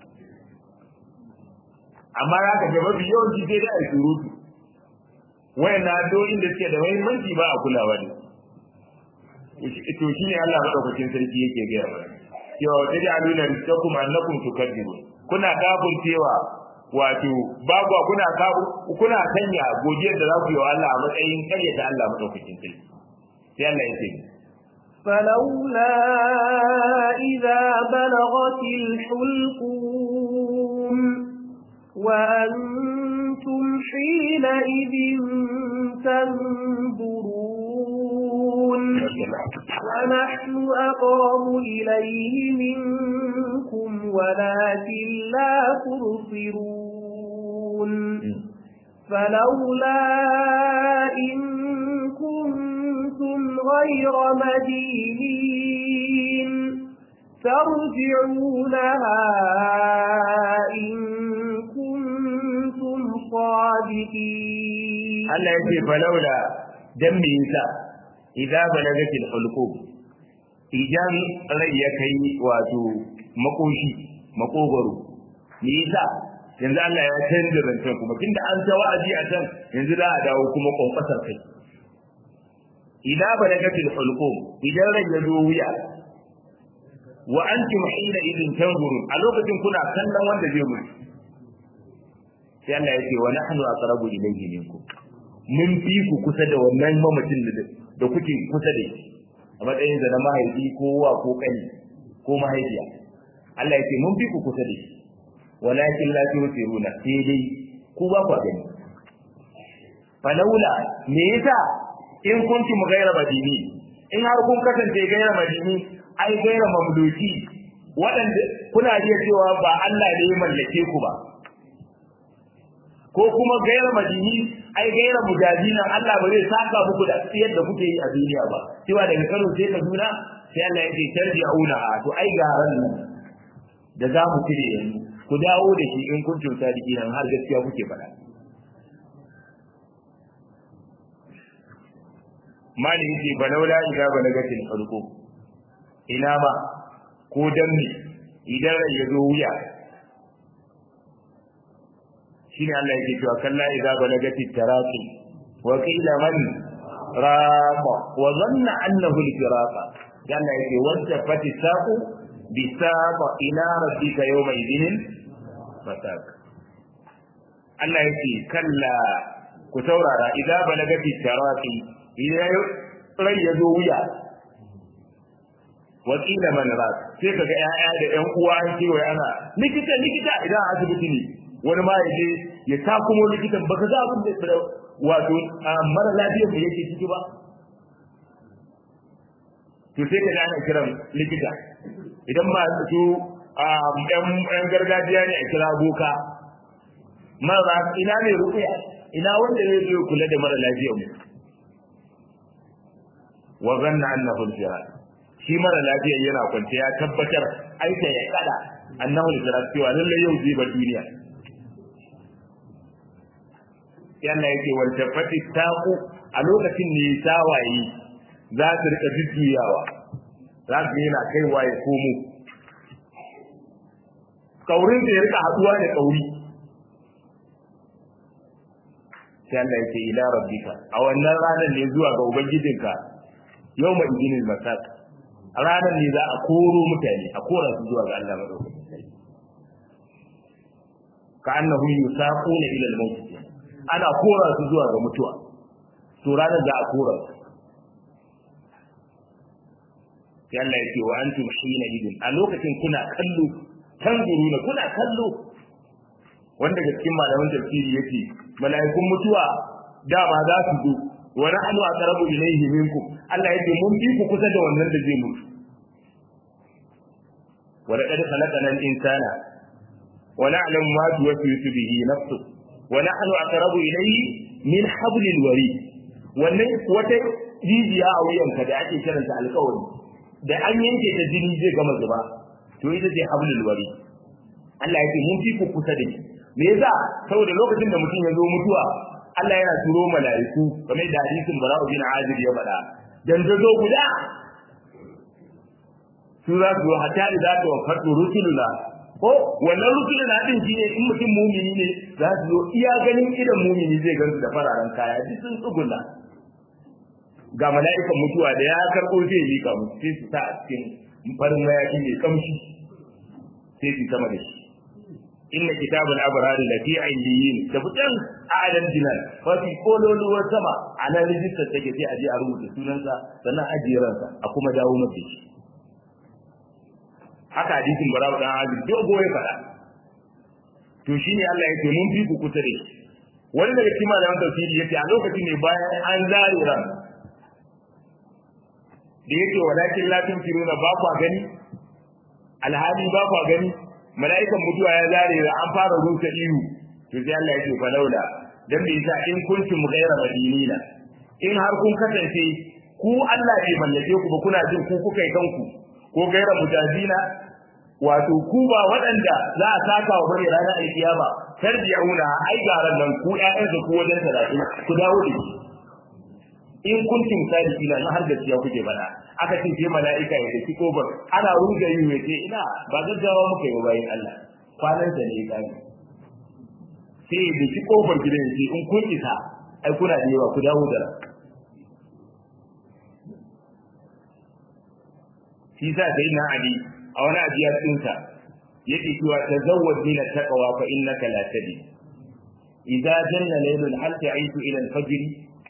amma za ka ga mafi yawanci sai dai a surutu wayannan addu'o'in da suke da muhimmanci ba a kulawa da to shine Allah madaukakin sarki yake gaya mana cewa wa taj'aluna rizqakum annakum tukadzibun kuna kafin cewa wato babu kuna kuna sanya godiyar da za ku yi wa Allah a matsayin karyata Allah madaukakin sarki sai Allah ya ce فلولا إذا بلغت الحلقوم وأنتم حينئذ تنظرون ونحن أقرب إليه منكم ولكن لا تبصرون فلولا إن كنتم غير مدينين ترجعونها إن كنتم صادقين Allah ya ce falaula dan me yasa idza balagatil hulqum idan rai ya kai wato makoshi makogoro me yasa yanzu Allah ya canza zancen kuma tunda an ta wa'azi a can yanzu za a dawo kuma kwankwasar kai idza balagatil hulqum idan rai ya zo wuya wa antum hina idin tanzurun a lokacin kuna kallon wanda zai mutu sai Allah ya ce wa nahnu aqrabu ilayhi minkum mun fi ku kusa da wannan mamacin da kuke kusa da shi a matsayin da na mahaifi ko wa ko kani ko mahaifiya Allah ya ce mun fi ku kusa da shi walakin la tusiruna sai dai ku ba ku gani falaula me yasa in kuntum ghayra madini in har kun kasance ghayra madini ai ghayra mamluki waɗanda kuna iya cewa ba Allah ne ya mallake ku ba ko kuma gaira madini ai gaira mujadina Allah ba zai saka muku da tsiyar da kuke yi a duniya ba cewa daga Kano sai Kaduna sai Allah ya ce tarji'una to ai garan nan da za mu cire yanzu ku dawo da shi in kun tunta diki nan har gaskiya kuke faɗa mali yake balaula idza balagatil hulqu ina ma ko danne idan rai ya zo wuya shine Allah yake cewa kalla idza balagati taraqi wa qila man raqa wa dhanna annahu al-firaqa dan Allah yake wanda fati saqu bi saqa ila rabbika yawma idhin fasak Allah yake kalla ku taurara idza balagati taraqi idan rai ya zo wuya wa qila man raqa sai kaga ƴaƴa da ƴan uwa an ce wai ana likita likita idan asibiti ne wani ma yaje ya ta kuma likitan baka za abin da wato mara lafiyar da yake ciki ba to sai ka ana kiran likita idan ba su yan gargajiya ne a kira boka mara ina ne rukuya ina wanda zai zo kula da mara lafiyar mu wa zanna annahu al-firar shi mara lafiyar yana kwance ya tabbatar aika ya kada annahu al-firar cewa lalle yau zai bar duniya yana yake waltafati taqu a lokacin ne tawaye za su rika jujjuyawa za su yana kaiwa ya komo kaurin da ya rika haduwa da kauri sai Allah yake ila rabbika a wannan ranar ne zuwa ga ubangijinka yau ma idinil masak a ranar ne za a koro mutane a kora su zuwa ga Allah madaukakin sarki ka annahu yusaquna ila al-maut ana kora su zuwa ga mutuwa to ranar da a kora su sai Allah ya ce wa antum hina idin a lokacin kuna kallo tanzuruna kuna kallo wanda ga cikin malaman tafsiri yake mala'ikun mutuwa dama za su zo wa nahnu aqrabu ilayhi minkum Allah yake mun fi ku kusa da wannan da zai mutu wa laqad khalaqana al-insana wa na'lamu ma tuwaswisu bihi nafsu wa nahnu aqrabu ilayhi min hablil warid wannan wata jijiya a wuyanka da ake kiranta alƙawari da an yanke ta jini zai gama zuba to ita ce hablul warid Allah yake mun fi ku kusa da shi me yasa saboda lokacin da mutum ya zo mutuwa Allah yana turo mala'iku kamar da hadisin Bara'u bin Azib ya faɗa dan zo guda su za su zo hatta idza tawaffatu rusuluna ko wannan rusuluna din shine in mutum mumini ne za su zo iya ganin idan mumini zai gansu da fararen kaya duk sun tsuguna ga mala'ikan mutuwa da ya karɓo zai mika musu sai su sa a cikin farin mayaki mai kamshi sai su sama da shi inna kitabul abrar lati ayyin da fitan alan dinan fa fi kololuwar sama a nan rijistar take sai a je a rubuta sunansa sannan ajiransa a kuma dawo masa shi haka hadisin barawo dan azib dogo ya fada to shine Allah yake mun fi ku kusa da shi wani daga cikin malaman tafsiri yace a lokacin ne bayan an zare ran da yake walakin la tunfiruna ba kwa gani alhali ba kwa gani mala'ikan mutuwa ya zare da an fara rusa ihu to sai Allah ya ce fa laula dan bai sa in kuntum ghayra madinina in har kun kasance ku Allah bai mallake ku ba kuna jin ku kuka yi kanku ko ghayra mujazina wato ku ba waɗanda za a saka wa bane ranar alkiyama tarji'una ai garan nan ku ƴaƴan da ku wajen talatin ku dawo da shi in kuntum sadiqina na har gaskiya kuke bada aka ce sai mala'ika ya tafi kofar ana ruga yi ya ce ina ba gaggawa muka yi bayan Allah kwanan da ne kai sai ya tafi kofar gidan ya ce in kun isa ai kuna da yawa ku dawo da shi sa sai na ali a wani ajiyar tsinsa yake cewa tazawwad min at-taqwa fa innaka la tadi idza janna laylun hal ta'ishu ila al-fajr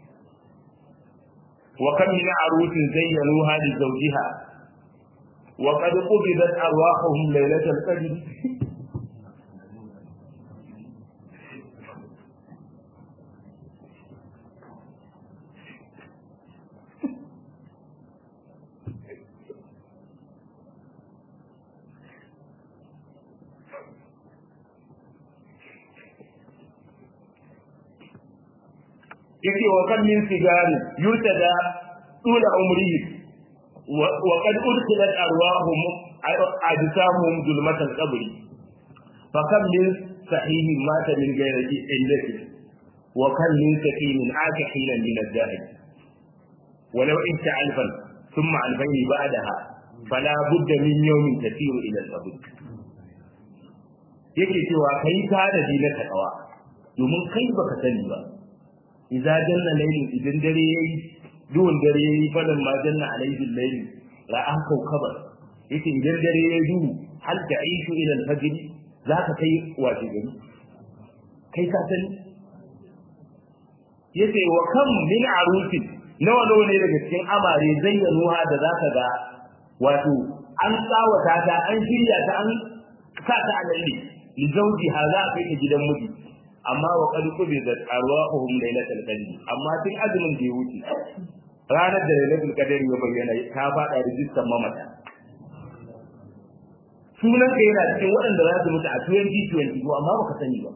وكم من عروس زينوها لزوجها وقد قبضت أرواحهم ليلة القدر yake wa kan min sigari yurtada طول عمره وقد أدخلت أرواحهم أجسامهم ظلمة القبر فكم من صحيح مات من غير علة وكم من سكين عاش حينا من الزائد ولو انت ألفا ثم ألفين بعدها فلا بد من يوم تسير إلى القبر yake cewa kai tanadi na takawa domin kai baka sani ba idza janna laylun idan dare yayi duhun dare yayi fadan ma janna alaihi layl la an kaukaba yace idan dare yayi duhu hal ta'ishu ila al-fajr zaka kai wace gari kai ka sani yace wa kam min arusi nawa nawa ne daga cikin amare zayyanuha da zaka ga wato an tsawata ta an shirya ta an sa ta a lalle li zawjiha za ka kai gidan miji amma wa qad qubidat arwahuhum laylatal qadr amma tun azumin da ya wuce ranar da lailatul qadr ya bayyana ta fada rijistar mamata sunan ka yana cikin waɗanda za su mutu a 2020 amma baka sani ba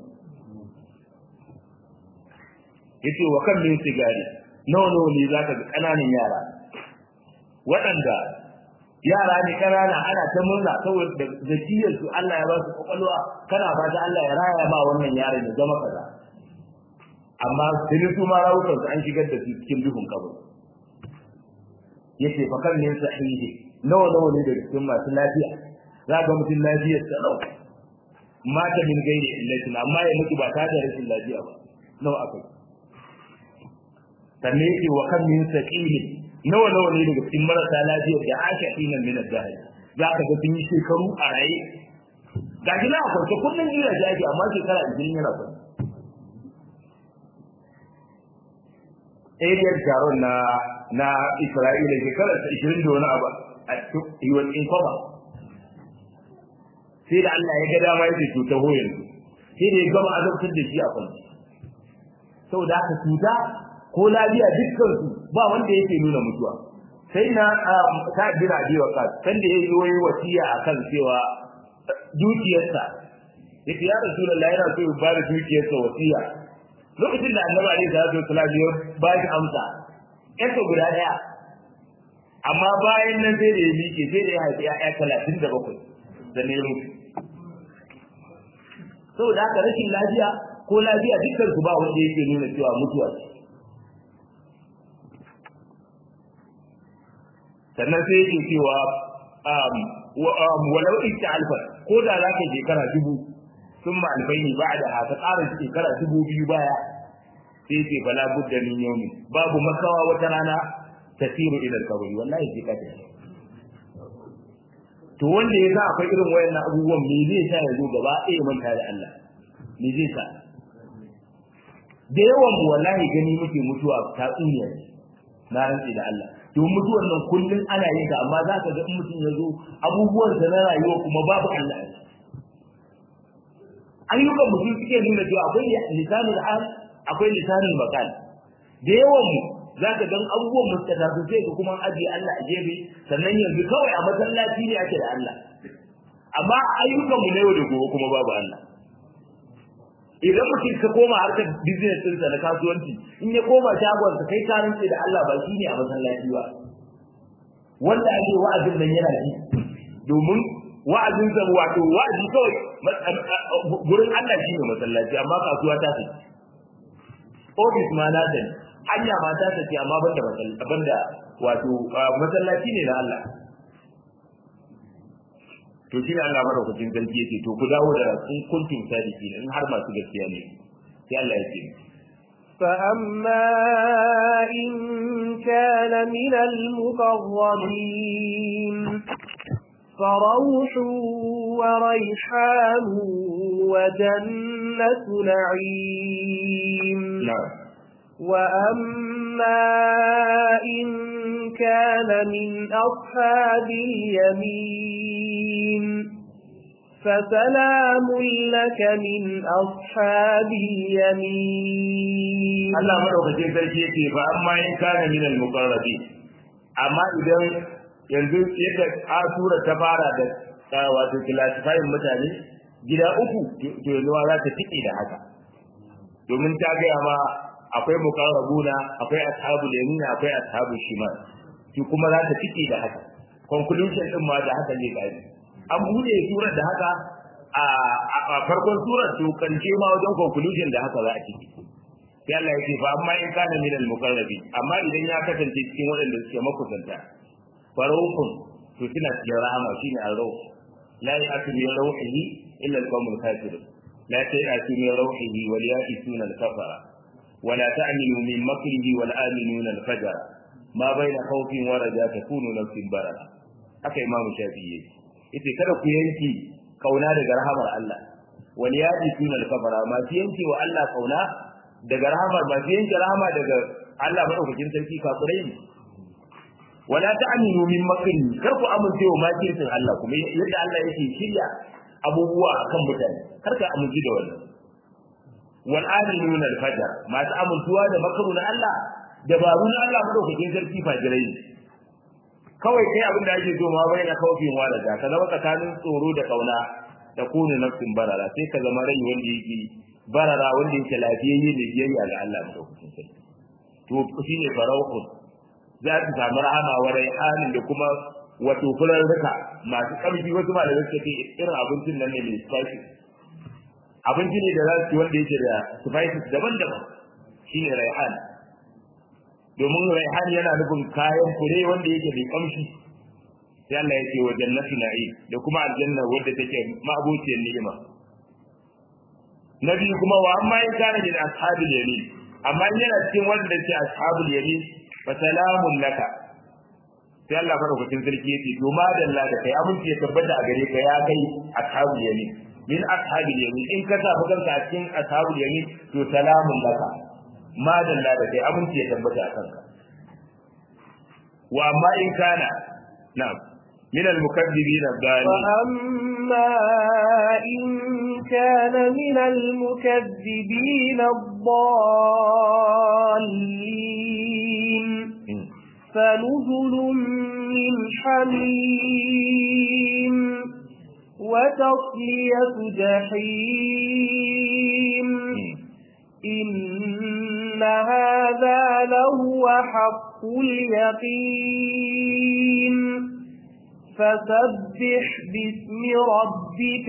yace wa kan min sigari nawa nawa ne zaka ga kananan yara waɗanda yara ne kanana ana ta murna saboda zakiyar su Allah ya ba su kokalwa kana fata Allah ya raya ma wannan yaron ya zama kaza amma sai su ma rawukan su an shigar da su cikin duhun kabari yace fa kan min sahihi nawa nawa ne daga cikin masu lafiya za ga mutum lafiyar sa lau mata min gairi illatin amma ya mutu ba tare da rashin lafiya ba nawa akai sannan yake wa kan min saqili nawa nawa ne daga cikin marasa lafiyar da aka hinan min al-dahr za ka ga sun yi shekaru a raye ga shi na kwance kullum ina jaji amma shekara 20 yana kwance Ariyar taron na na Isra'ila shekarar 20 da wani abu he was in coma sai da Allah ya ga dama yake cuta hoyin sai da ya gama azabtar da shi a kwanci saboda haka cuta ko lafiya dukkan su ba wanda yake nuna mutuwa sai na ta jira ji wa kas kan da yayi wani wasiya akan cewa dukiyarsa yace ya rasulullahi yana so ya ba da dukiyarsa wasiya lokacin da annabi alaihi salatu wasallam ya ba shi amsa yarsa guda daya amma bayan nan sai da ya miƙe sai da ya haifi ya'ya talatin da bakwai da ne mutu saboda haka rashin lafiya ko lafiya dukkan su ba wanda yake nuna cewa mutuwa ce sannan sai yake cewa walau ita alfa ko da za ka shekara dubu sun ma albaini ba da haka ƙara shekara dubu biyu baya sai ce bala budda min yawmi babu makawa wata rana tasiru ila kabari wallahi sai ka tafi to wanda ya sa akwai irin wayannan abubuwan me zai sa ya zo gaba ɗaya manta da Allah me zai sa da yawan mu wallahi gani muke mutuwa ta tsuniya na rantsi da Allah to mutuwar nan kullun ana yin ta amma za ka ga in mutum ya zo abubuwan sa na rayuwa kuma babu Allah ayyukan mutum suke nuna cewa akwai lisanul hal akwai lisanul maqal da yawan mu za ka gan abubuwan mu suka tafi sai ka kuma ajiye Allah a gefe sannan yanzu kawai a masallaci ne ake da Allah amma ayyukan mu na yau da gobe kuma babu Allah idan mutum ka koma harkar business ɗinsa na kasuwanci in ya koma shagonsa kai ka rantse da Allah ba shi ne a masallaci ba wanda ake wa'azin nan yana ji domin wa'azin sa wato wa'azi kawai gurin Allah shi ne masallaci amma kasuwa ta ce office ma na ta hanya ma ta ce amma banda banda wato masallaci ne na Allah to shi ne Allah madaukakin sarki yake to ku dawo da in kuntum sadiqin in har masu gaskiya ne sai Allah ya ce فأما إن كان من المقربين فروح وريحان وجنة نعيم نعم وأما إن كان من أصحاب اليمين فسلام لك من أصحاب اليمين Allah madaukakin sarki yake fa amma in kana min al-muqarrabi amma idan yanzu yadda a sura ta fara da wato classifying mutane gida uku to yanzu za ta tike da haka domin ta gaya ma akwai muqarrabuna akwai ashabul yamin akwai ashabul shimal shi kuma za ta tike da haka conclusion din ma da haka ne gari an bude surar da haka a farkon surar to kance ma wajen conclusion da haka za a ciki sai Allah ya ce fa amma in kana min al-muqarrabi amma idan ya kasance cikin waɗanda suke makusanta farauhun to suna cikin rahama shine ar-rauh la ya'tu min rauhihi illa al-qawmul kafirun la ta'tu min rauhihi wal ya'tuna al-kafara ولا تأمنوا من مكره والآمنون الفجر ما بين خوف ورجاء تكون نفس بررة haka imamu shafi'i yace kada ku yanki kauna daga rahamar Allah wal yadi sunal kafara ma su yanke wa Allah kauna daga rahamar ma su yanke rahama daga Allah madaukakin sarki kafirai ne wala ta'minu min makri kar ku amince wa makircin Allah kuma yadda Allah yake shirya abubuwa akan mutane kar ka amince da wannan wal aminun al fajr masu amintuwa da makaru na Allah dabaru na Allah madaukakin sarki fajirai ne kawai kai abin da ake so ma bai na kaufin walaja ka zama tsakanin tsoro da kauna da kunu nafsin barara sai ka zama rai wanda yake barara wanda yake lafiyayye da biyayya ga Allah madaukakin sarki to shine farauhun za su samu rahama wa raihanin da kuma wato fularruka masu ƙarfi wasu malamai suka ce irin abincin nan ne mai spices abinci ne da za su ci wanda yake da spices daban-daban shine raihan domin raihan yana nufin kayan fure wanda yake mai kamshi sai Allah ya ce wa jannatu na'im da kuma aljanna wadda take ma'abociyar ni'ima nabi kuma wa amma in kana min ashabil yamin amma in yana cikin wanda ke ashabul yamin fa salamun laka sai Allah madaukakin sarki yace to madalla da kai abinci ya tabbata a gare ka ya kai ashabul yamin min ashabil yamin in ka tafi kanka a cikin ashabul yamin to salamun laka madalla da kai abinci ya tabbata a kanka wa amma in kana na'am min al-mukaththibin ad-dallin وأما إن كان من المكذبين الضالين فنزل من حميم وتصلية جحيم إن هذا لهو حق اليقين فسبح باسم ربك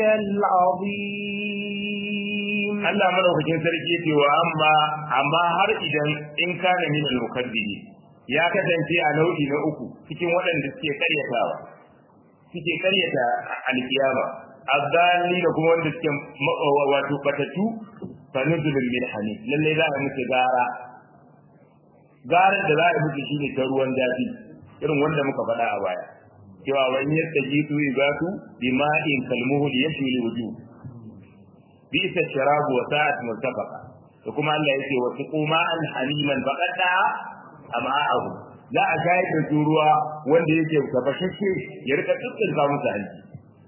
العظيم Allah madaukakin sarki ce wa amma amma har idan in kana min al-mukaddibi ya kasance a nau'i na uku cikin waɗanda suke karyatawa suke karyata alkiyama azzali da kuma wanda suke wato batatu fa nuzulun min hamim lalle za a musu gara garar da za a musu shine ta ruwan zafi irin wanda muka faɗa a baya cewa wani yastajitu ibatu bima'in kalmuhul yashwi wujuh bisa sharabu wa sa'at murtafaqa to kuma Allah yake wa tuquma an haliman faqada ama'ahu za a shayar da su ruwa wanda yake tafashashe ya rika tsitsin ka musu hanci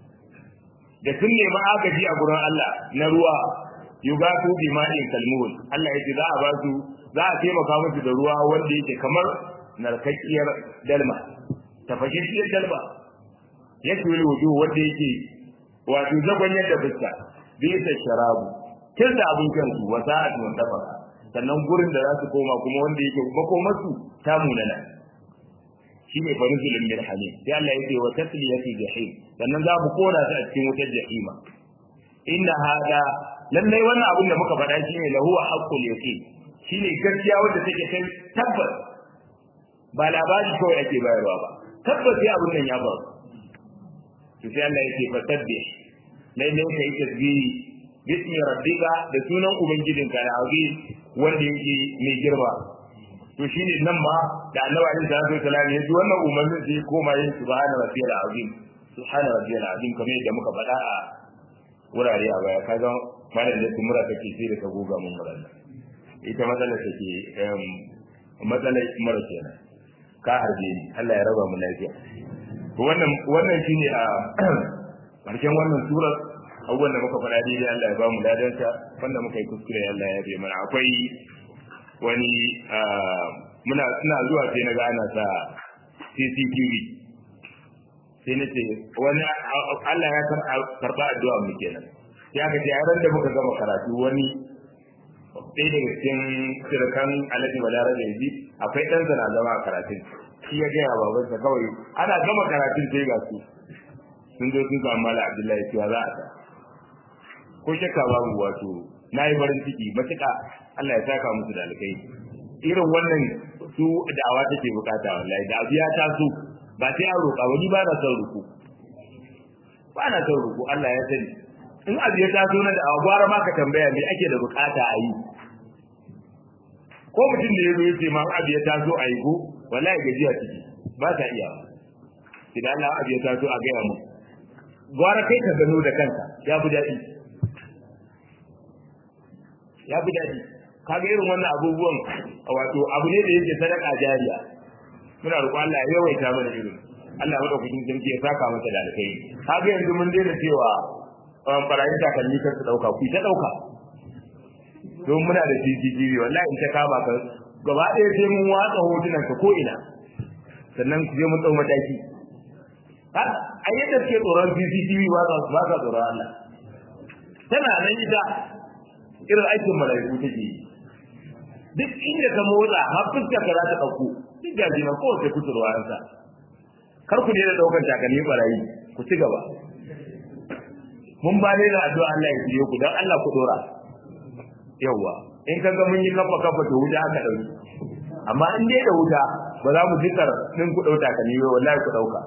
da sun nemi agaji a gurin Allah na ruwa yugatu bi ma'in kalmuhul Allah yake za a ba su za a taimaka musu da ruwa wanda yake kamar narkakkiyar dalma tafashashiyar dalma yake wani wujuhu wanda yake wato zagon yadda fuska bisa sharabu kin da abin kansu wa sa'at mutafaka sannan gurin da za su koma kuma wanda yake makomarsu ta munana shi ne farizulun min hamim sai Allah yake wa tasliyatu jahim sannan za mu kona su a cikin wutar jahima inna hada lallai wannan abin da muka faɗa shi ne lahu haqqul yaqin shine gaskiya wanda take kai tabbas ba labari kawai ake bayarwa ba tabbas sai abin nan ya faru to sai Allah yake fasabbih lalle ka yi tasbihi bismi rabbika da sunan ubangijinka da azim wanda yake mai girma to shine nan ma da annabi alaihi salatu wasallam ya ji wannan umarnin sai koma yin subhana rabbiyal azim subhana rabbiyal azim kamar yadda muka faɗa a wurare a baya kaga malam da mura take sai da ka goga mun mura ita matsalar take matsalar mura kenan ka harbe ni Allah ya raba mu lafiya wannan wannan shine a karshen wannan surar abubuwan da muka faɗa daidai Allah ya ba mu ladansa wanda muka yi kuskure Allah ya bai mana akwai wani muna suna zuwa sai na ga ana sa CCTV sai na ce wani Allah ya karɓa addu'a mu kenan sai aka ce ran da muka gama karatu wani ɗaya daga cikin sirkan alhaji balarabe yanzu akwai ɗan na zama a karatun shi ya gaya babansa kawai ana gama karatun sai ga su sun zo sun samu mala abdullahi cewa za a ta ko shakka babu wato na yi farin ciki matuƙa Allah ya saka musu da alkai irin wannan su da'awa take bukata wallahi da abu ya taso ba sai an roƙa wani ba na son ruku ba na son ruku Allah ya sani in abu ya taso na da'awa gwara ma ka tambaya me ake da bukata a yi ko mutum da ya zo ya ce ma abu ya taso a yi ko wallahi gajiya ciki ba ta iya idan Allah abu ya taso a gaya mu gwara kai ka gano da kanka ya fi daɗi ya fi daɗi kaga irin wannan abubuwan wato abu ne da yake sadaka jariya muna roƙon Allah ya yawaita mana irin Allah madaukakin sarki ya saka masa da alkai kaga yanzu mun daina cewa barayin takalmi kar su dauka ku ta dauka don muna da CCTV wallahi in ta kama ka gaba ɗaya sai mun watsa hotunan ka ko ina sannan ku je mun dau mataki a yadda suke tsoron CCTV ba sa tsoron Allah tana nan ita irin aikin mala'iku take yi duk inda ka motsa har fuskar ka za ta ɗauko duk gaji na kowace kusurwa an sa kar ku daina ɗaukar takalmi barayi ku ci gaba mun ba ne da addu'a Allah ya shirye ku dan Allah ku dora yawwa in ka ga mun yi kafa kafa to wuta aka ɗauki amma in dai da wuta ba za mu jikar din ku ɗauka takalmi ba wallahi ku ɗauka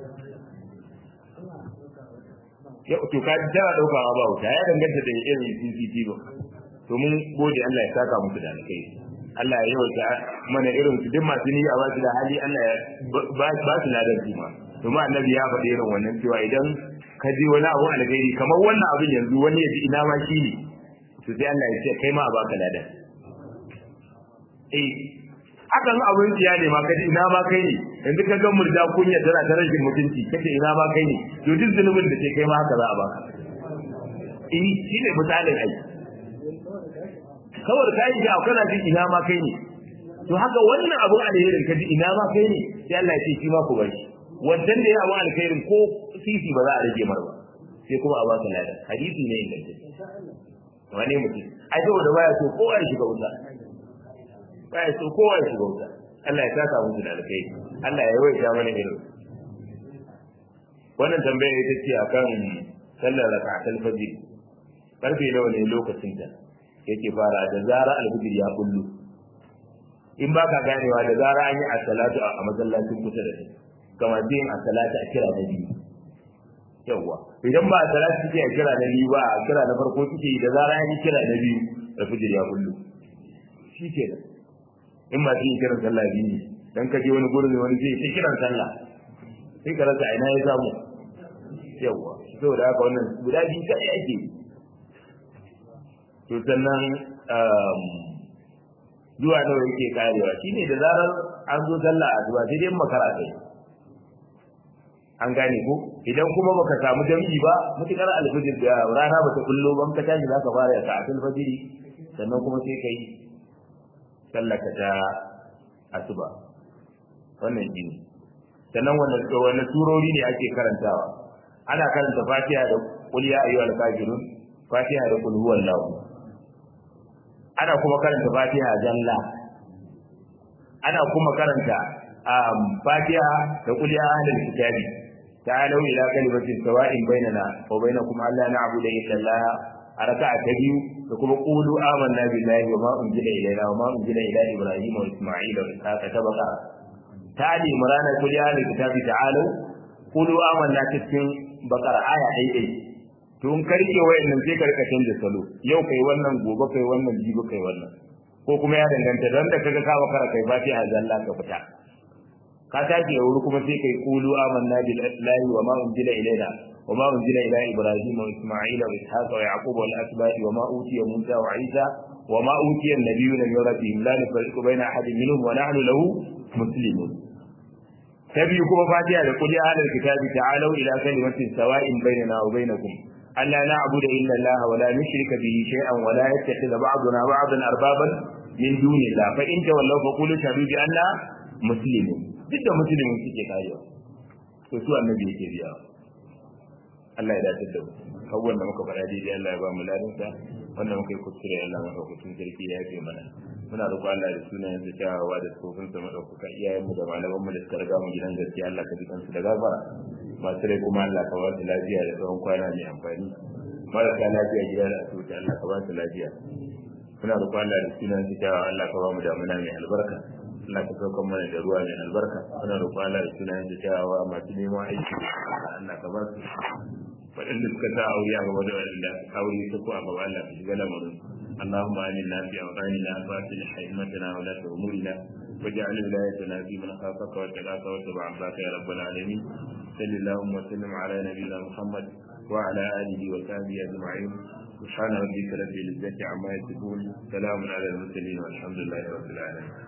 ya to ka ji tana ɗaukawa ba wuta ya danganta da irin CCTV to mun gode Allah ya saka musu da alkai Allah ya yawaita mana irin su duk masu niyya ba su da hali Allah ya ba su ladan su ma domin annabi ya faɗi irin wannan cewa idan ka ji wani abu alheri kamar wannan abin yanzu wani ya ji ina ma shi ne to sai Allah ya ce kai ma a baka ladan eh hakan abin ciya ne ma ka ji ina ma kai ne yanzu ka ga murja kunya tana ta rashin mutunci kace ina ma kai ne to duk zunubin da ke kai ma haka za a baka eh shi ne misalin ai kawai ka yi shi kana jin ina ma kai ne to haka wannan abun alherin ka ji ina ma kai ne sai Allah ya ce shi ma ku bari wannan da ya abu alkhairin ko sisi ba za a rage mar ba sai kuma a baka ladan hadisi ne ingantacce wani mutum ai saboda baya so kowa ya shiga wuta baya so kowa ya shiga wuta Allah ya saka musu da alkhairi Allah ya yawaita mana irin wannan tambaya ita ce akan sallar raka'atul fajr karfe nawa ne lokacin ta yake fara da zara alfijir ya kullu in ba ka ganewa da zara an yi as-salatu a masallacin kusa da kai kamar yin as-salatu a kira na biyu yawwa idan ba as-salatu suke a kira na biyu ba a kira na farko suke da zara an yi kira na biyu alfijir ya kullu shi ke da in ma su yi kiran sallah biyu ne dan ka je wani gurin wani zai ta kiran sallah sai ka rasa ina ya samu yawwa saboda haka wannan guda biyu kai ake to sannan zuwa nawa yake karewa shine da zarar an zo sallah a zuwa sai dai makara kai an gane ko idan kuma baka samu jami'i ba mutukar alfajir da rana bata kullo ban ka tashi zaka fara ka atul fajiri sannan kuma sai kai sallaka ta asuba wannan shine sannan wannan wannan surori ne ake karantawa ana karanta fatiha da qul ya ayyuhal kafirun fatiha da qul huwallahu ana kuma karanta fatiha zalla ana kuma karanta fatiha da qul ya ahlal kitabi ta'alu ila kalimatin sawa'in bainana wa bainakum alla na'budu illa Allah a raka'a ta biyu da kuma qulu amanna billahi wa ma unzila ilayna wa ma unzila ila ibrahima wa isma'ila wa ishaqa tabaqa tali murana qul ya ahlal kitabi ta'alu qulu amanna cikin bakara aya ɗaya to in ka rike wayannan sai ka rika canza salo yau kai wannan gobe kai wannan jibi kai wannan ko kuma ya danganta dan da kaga ka bakara kai ba sai azalla ka fita ka tashi wuri kuma sai kai qulu amanna billahi wa ma unzila ilayna wa ma unzila ila ibrahim wa isma'il wa ishaq wa yaqub wal asbaq wa ma utiya musa wa isa wa ma utiya an-nabiyyuna min rabbihim la nufarriqu baina ahadin minhum wa nahnu lahu muslimun tabi kuma fatiha da qul ya ahlal kitabi ta'alu ila kalimatin sawa'in bainana wa bainakum ألا نعبد إلا الله ولا نشرك به شيئا ولا يتخذ بعضنا بعضا أربابا من دون الله فإن تولوا فقولوا شهدوا بأننا مسلمون جدا مسلمون في كتابه وسوى النبي كبيرا Allah ya dace da mu kawai da muka faɗa daidai Allah ya ba mu ladansa wanda muka yi kuskure Allah madaukakin sarki ya yafe mana muna roƙo Allah da sunayen da kyawawa da tsofin sa madaukaka iyayenmu da malamanmu da suka riga mu gidan gaskiya Allah ka ji kansu da gafara masu rai kuma Allah ka ba su lafiya da tsawon kwana mai amfani marasa lafiya gida da asibiti Allah ka ba su lafiya muna roƙo Allah da sunayen da kyawawa Allah ka ba mu damuna mai albarka Allah ka saukan mana da ruwa mai albarka muna roƙo Allah da sunayen da kyawawa masu neman aiki Allah ka ba su waɗanda suka sa aure a gaba da waɗanda aure su ko a gaba Allah ka shiga lamarin اللهم آمنا في أوطاننا وأصلح أئمتنا ولاة أمورنا واجعل ولايتنا في من خافك واتقاك واتبع عباك يا رب العالمين صل اللهم وسلم على نبينا محمد وعلى آله وصحبه أجمعين سبحان ربك رب العزة عما يصفون سلام على المرسلين والحمد لله رب العالمين